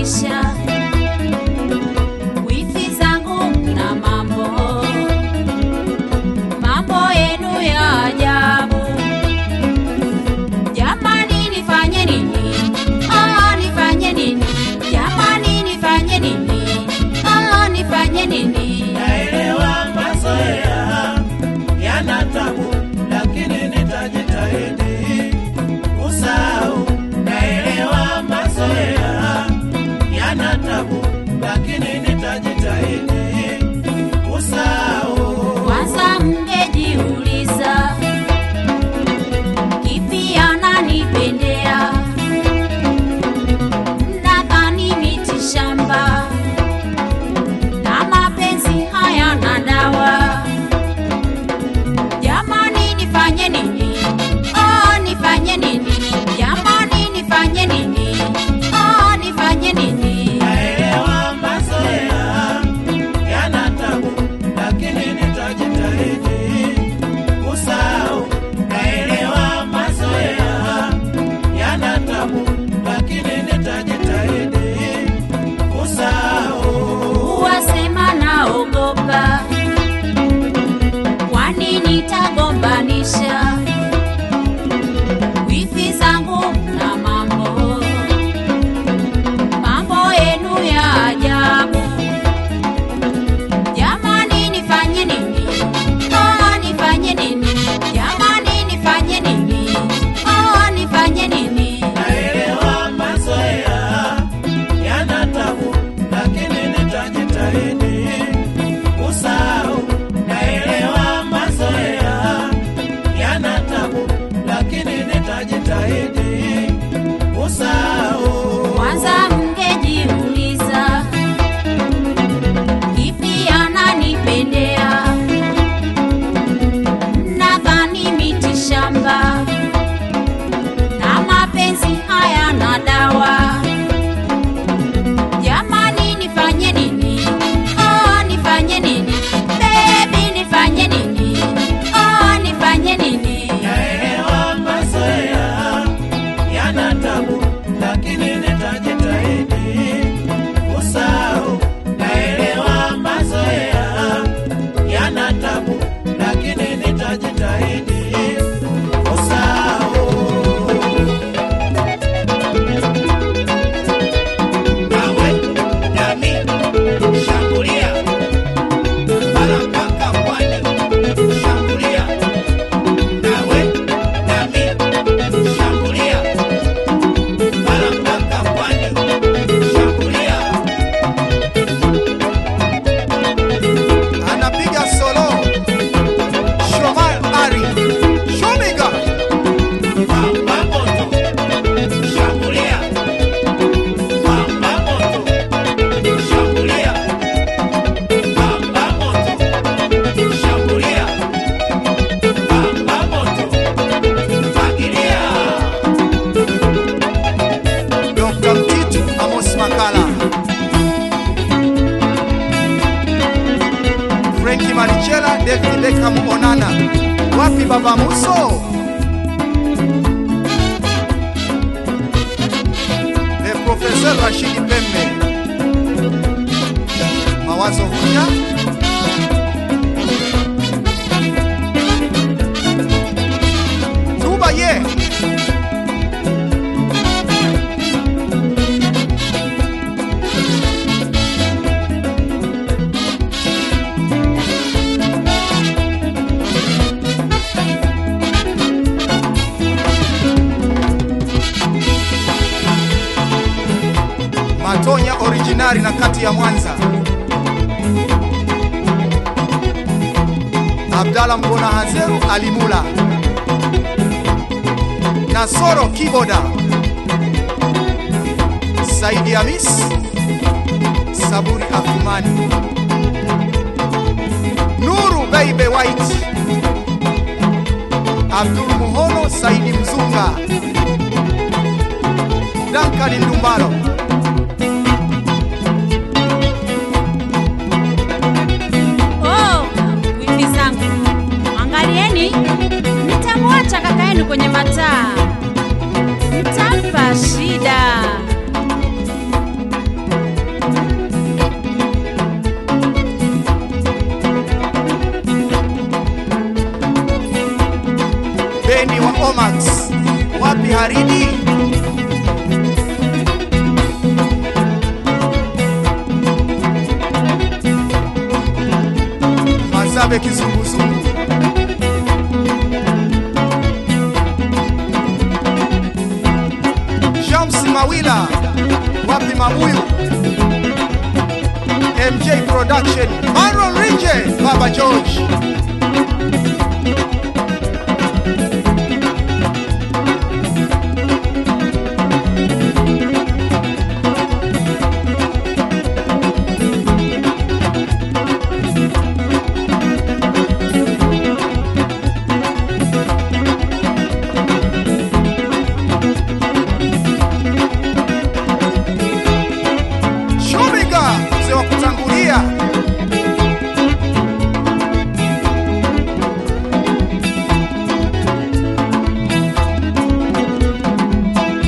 kugombanisha wifi zangu na mambo mambo yenu ya ajabu jamani nifanye nini oh, nifanye nini jamani nifanye nini oh, nifanye nini naelewa mazoea yana tabu, lakini nitajitahidi kusahau. Naelewa mazoea yana tabu, lakini nitajitahidi kusahau. kwanza mngejiuliza kipi ananipendea mnadhani miti shamba na mapenzi hayana dawa jamani nifanye nini oh, nifanye nini jamani nifanye nini oh, nifanye nini Naelewa mazoea yana tabu, lakini nitajitahidi kusahau. Naelewa mazoea yana tabu, lakini nitajitahidi kusahau. wasema naogopa, kwani nitagombanisha wifi zangu na mambo mambo yenu ya ajabu. Jamani, nifanye nini? Oh, nifanye nini? Jamani, nifanye nini? Oh, nifanye nini? Naelewa mazoea yana tabu, lakini nitajitahidi kusahau. Naelewa mazoea yana tabu, lakini nitajitahidi kusahau. Kwanza mngejiuliza kipi ananipendea, nadhani miti shamba na mapenzi hayana dawa. Jamani, nifanye nini? Oh, nifanye nini? Baby, nifanye nini? Oh, nifanye nini? Naelewa mazoea yana tabu, lakini nitajitahidi kusahau. Naelewa mazoea yana tabu, lakini nitajitahidi kusahau. Nawe nami shambulia, bara mpaka pwani, shambulia nawe nami shambulia bara mpaka pwani shambulia anapiga solo Shomar Ari Shomiga pamba moto shambulia pamba moto shambulia pamba moto shambulia pamba moto fagilia Dr. Mtitu Amos Makala Frankie Marichela David Beckham Onana wapi baba Muso Le Professeur Rashidi Pembe Mawazo Hunya Tuba ye Matonya originari na kati ya Mwanza. Abdalla Mbona Hazeru Alimula. Nasoro Kiboda. Saidi Hamis. Saburi Afumani. Nuru Baby White. Abdul Muhono Saidi Mzunga. Duncan Ndumbaro. Oh, wifi zangu, angalieni, nitamwacha kaka yenu kwenye mataa, mtampa shida. Showmax, wapi Haridi? Mazabe kizunguzungu. Shams Mawila, wapi Mabuyu? MJ Production, Maron Rinje, Baba George. Shumiga, mzee wa kutangulia.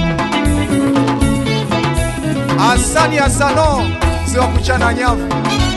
Asani Asano, mzee wa kuchana nyavu.